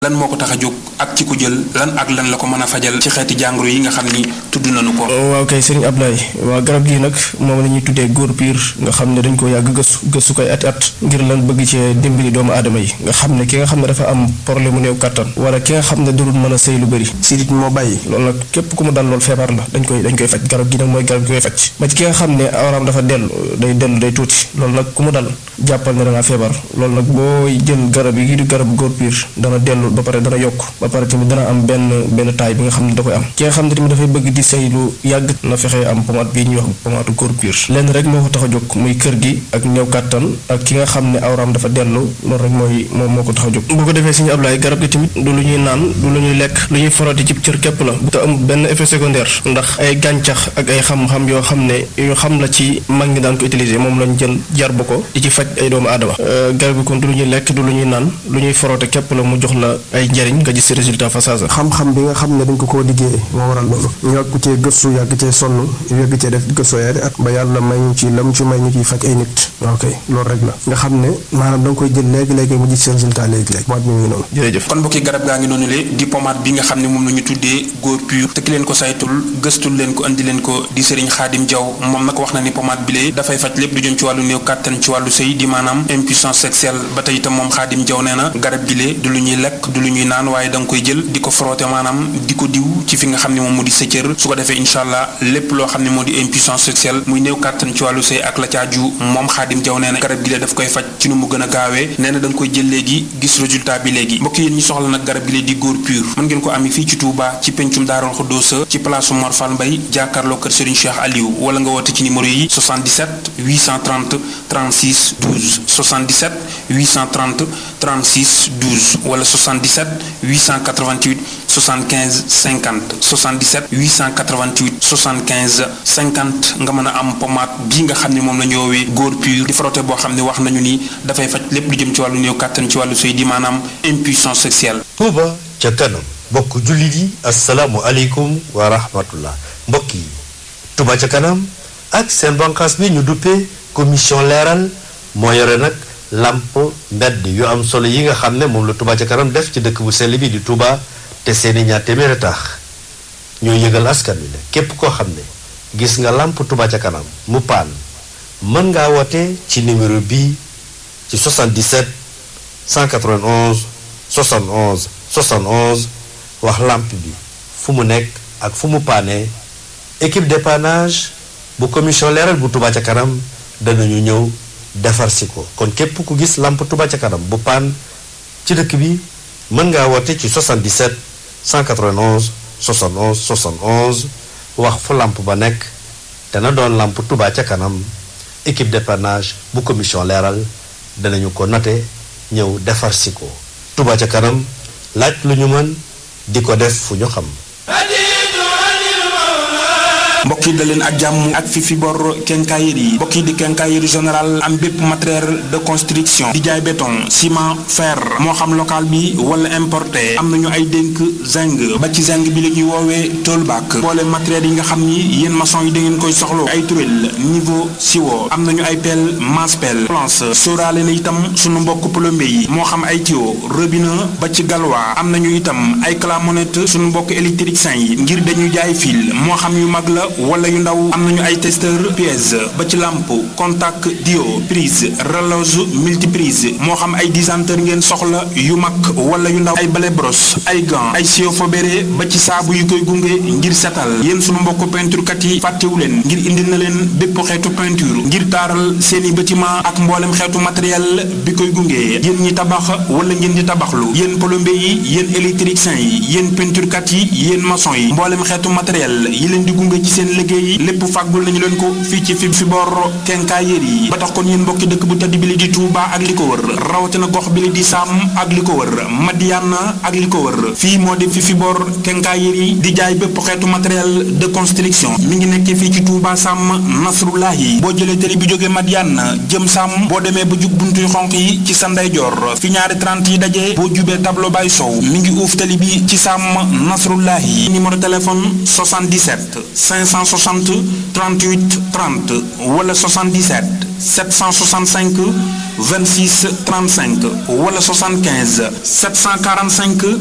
lan moo ko tax a jóg ak ci ko jël lan ak lan la ko mën a fajal ci xeeti jàngoro yi nga xam ni tudd nañu ko. waaw kay sëriñ Ablaye waa garab gii nag moom la ñuy tuddee góor piir nga xam ne dañ ko yàgg gëstu gëstu koy at at ngir lan bëgg cee dimbali doomu aadama yi nga xam ne ki nga xam ne dafa am problème mu néew kattan wala ki nga xam ne dudul mën a sëy lu bëri sidit moo bàyyi loolu nag képp ku mu dal loolu feebar la dañ koy dañ koy faj garab gi nag mooy garab gi koy faj ba ci ki nga xam ne awraam dafa dellu day dellu day tuuti loolu nag ku mu dal jàppal ne da ngaa feebar loolu nag booy jël garab yi di garab góor piir dana dellu ba pare dana yokk ba pare tamit dana am benn benn taay bi nga xam ne da koy am ki nga xam ne tamit dafay bëgg di sëy lu yàgg na fexe am pomade bii ñuy wax pomade góor piir lenn rek moo ko tax a jóg muy kër gi ak néew kàttan ak ki nga xam ne awraam dafa dellu loolu rek mooy moom moo ko tax a jóg boo ko defee suñu ablaay garab gi tamit du lu ñuy naan du lu ñuy lekk lu ñuy foroti ci cër képp la bu te amul benn effet secondaire ndax ay gàncax ak ay xam-xam yoo xam ne yu xam la ci mag ñi daan ko utiliser moom lañ jël jar ba ko di ci faj ay doomu aadama garab gi kon du lu ñuy lekk du lu ñuy naan lu ñuy forote képp la mu jox la ay njariñ nga gis résultat fa saasa xam-xam bi nga xam ne dañ ko koo liggéeyee moo waral loolu ñu yàgg cee gëstu yàgg cee sonn yàgg cee def gëstu yaari at ba yàlla may ñu ci lam ci may ñu ciy faj ay nit ok loolu rek la nga xam ne maanaam da nga koy jël léegi-léegi mu gis résultat léegi-léegi pomade bi mu ngi noonu jërëjëf kon mbokki garab gaa ngi noonu le di pomade bi nga xam ne moom la ñu tuddee góor pur te ki leen ko saytul gëstul leen ko andi leen ko di sëriñ xaadim jaw moom nag wax na ni pomade bi lee dafay faj lépp lu jëm ci wàllu néew kàttan ci wàllu sëy di maanaam impuissance sexuelle ba tey itam moom xaadim jaw nee na garab gi lee du lu ñuy lekk du lu ñuy naan waaye da nga koy jël di ko frotté maanaam di ko diw ci fi nga xam ne moom moo di sa cër su ko defee incha allah lépp loo xam ne moo di impuissance sexuelle muy néew kàttan ci wàllu sëy ak la caaju moom xaadim jaw nee na garab gi lee daf koy faj ci nu mu gën a gaawee nee na da nga koy jël léegi gis résultat bi léegi mbokk yéen ñi soxla nag garab gi lee di góor pur mën ngeen ko ami fii ci Touba ci pencum Daarul Xuddoosa ci place Mor Fall Mbay jàkkaarloo kër Serigne Cheikh Aliou wala nga woote ci numéro yi 77 830 36 12 77 830 36 12 wala 77 888 75 50 77 888 75 50 nga mën a am pomade bii nga xam ne moom la ñu woowee góor pur di frotté boo xam ne wax nañu ni dafay faj lépp lu jëm ci wàllu néew kàttan ci wàllu sëy di maanaam impuissance sexuelle. Touba ca kanam mbokk jullit yi asalaamu aleykum wa rahmatullah mbokk yi Touba ca kanam ak seen banqaas bi ñu duppee commission leeral moo yore nag làmp mbedd yu am solo yi nga xam ne moom la Touba ca kanam def ci dëkk bu sell bi di Touba te seeni ñaar téeméer a tax ñoo yëgal askan wi ne képp koo xam ne gis nga làmp Touba ca kanam mu paan mën ngaa woote ci numéro bii ci 77 191 71 71 wax làmp bi fu mu nekk ak fu mu paane équipe dépannage bu commission leeral bu Touba ca kanam danañu ñëw defar si ko kon képp ku gis làmp Touba ca kanam bu paan ci dëkk bi mën ngaa woote ci 77 191 71 71 wax fu làmp ba nekk dana doon làmp Touba ca kanam équipe dépannage bu commission leeral danañu ko note ñëw defar si ko Touba ca kanam laaj lu ñu mën di ko def fu ñu xam mbokk yi da leen ak jàmm ak fi fi bor quincaillerie yi mbokk yi di quincaillerie général am bépp matériel de construction di jaay béton ciment fer moo xam local bi wala importé am nañu ay dénk zinc ba ci zinc bi la ñuy woowee toolback boole matériel yi nga xam ni yéen maçon yi da ngeen koy soxlo ay turel niveau siwo am nañu ay pelle masse pelle planche sóoraale na itam sunu mbokk plombier yi moo xam ay tuyau robinet ba ci galwa am nañu itam ay clamonette sunu mbokk électricien yi ngir dañuy jaay fil moo xam yu mag la wala yu ndaw am nañu ay testeur pièce ba ci lampe contact dio prise relose multiprise moo xam ay disanteur ngeen soxla yu mag wala yu ndaw ay balai brosse ay gants ay sio fobéré ba ci saabu yu koy gunge ngir setal yéen sunu mbokk peinture kat yi fàttewu leen ngir indil na leen bépp xeetu peinture ngir taaral seeni bâtiment ak mboolem xeetu matériel bi koy gunge yéen ñi tabax wala ngeen di tabaxlu yéen plombier yi yéen électricien yi yéen peinture kat yi yéen maçon yi mboolem xeetu matériel yi leen di gunge ci seen liggéey lépp fàggul nañu leen ko fii ci fi fi bor quincaillerie yi ba tax kon yéen mbokki dëkk bu tedd bi li di Touba ak li ko wër rawatina gox bi li di Sam ak li ko wër Madiana ak li ko wër fii moo di fi fi bor quincaillerie di jaay bépp xeetu matériel de construction mi ngi nekkee fii ci Touba Sam Nasrullahi boo jëlee télé bi jógee Madiana jëm Sam boo demee ba jug buntuy xonq yi ci sa ndeyjoor fi ñaari 30 yi dajee boo jubee tableau bay sow mi ngi uuf télé bi ci Sam Nasrullahi numéro téléphone 77 500 360 38 30 wala 77 765 26 35 wala 75 745